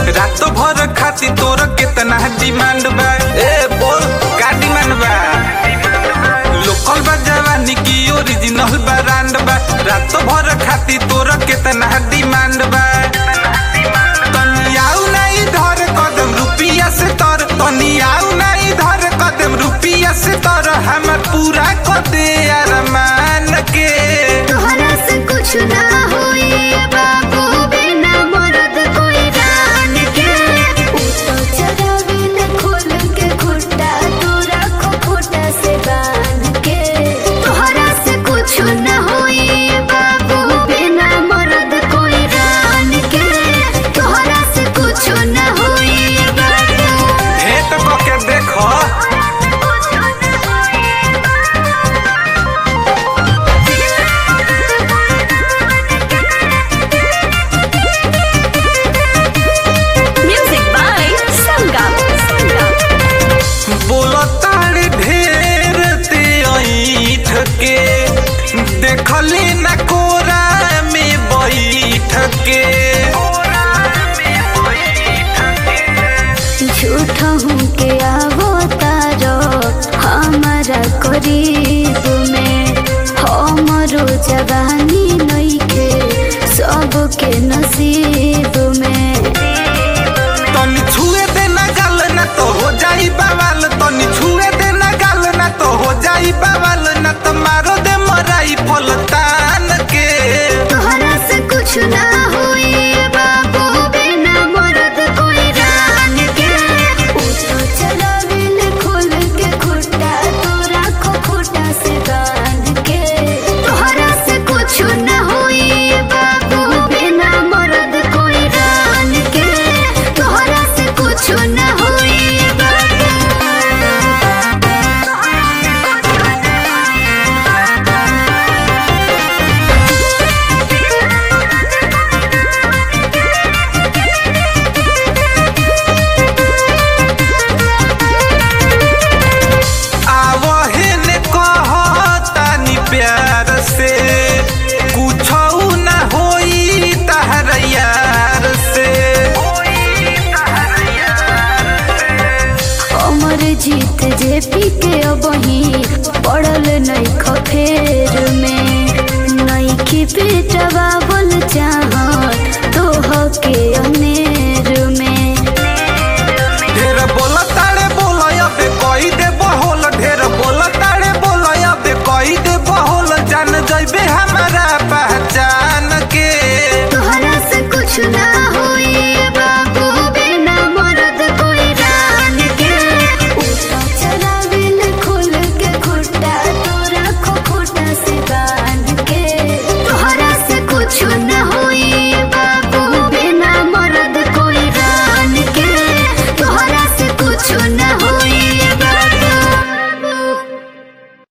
रात भर खाती तोर कितना डिमांड बा ए बोल का डिमांड बा लोकल बा जवानी की ओरिजिनल ब्रांड बा रात भर खाती तोर कितना डिमांड बा तनी आऊ नहीं धर कदम रुपिया से तर तनी आऊ नहीं धर कदम रुपिया से तर हमर पूरा कर दे अरमान के तोहरा से कुछ ना होई बाबू बिना मरद कोई जान के ऊ तो चरावे न खोल के खुट्टा तू रखो खुट्टा से बांध के तोहरा से कुछ ना होई बाबू बिना मरद कोई जान के तोहरा से कुछ ना होई बाबू भेंट कके देखो Music by Sangam. बोलो तारे ढेर ते ऐठ के देखली न कोरा में बैठ के झूठ हूँ के आवो तारो हमारा करीब में हमरो जवानी नइखे सबके नसीब में तनी छुए दे न गल न तो हो जाई बवाल तनी छुए दे न गल न तो हो जाई बवाल न तो मारो दे मराई फल तान के तोहरा से कुछ ना होई बाबू बिना मरद कोई रान के ऊ तो चलावे न खोल के खुट्टा तू राखो खुट्टा से बांध के तोहरा से कुछ ना होई बाबू बिना मरद कोई रान के तोहरा से कुछ ना होई आवहे ने कहतानी प्यार से कुछौ न होई तहर यार से अमर जीत जे पी के अबही पड़ल नहीं खफेर में नहीं की पेटवा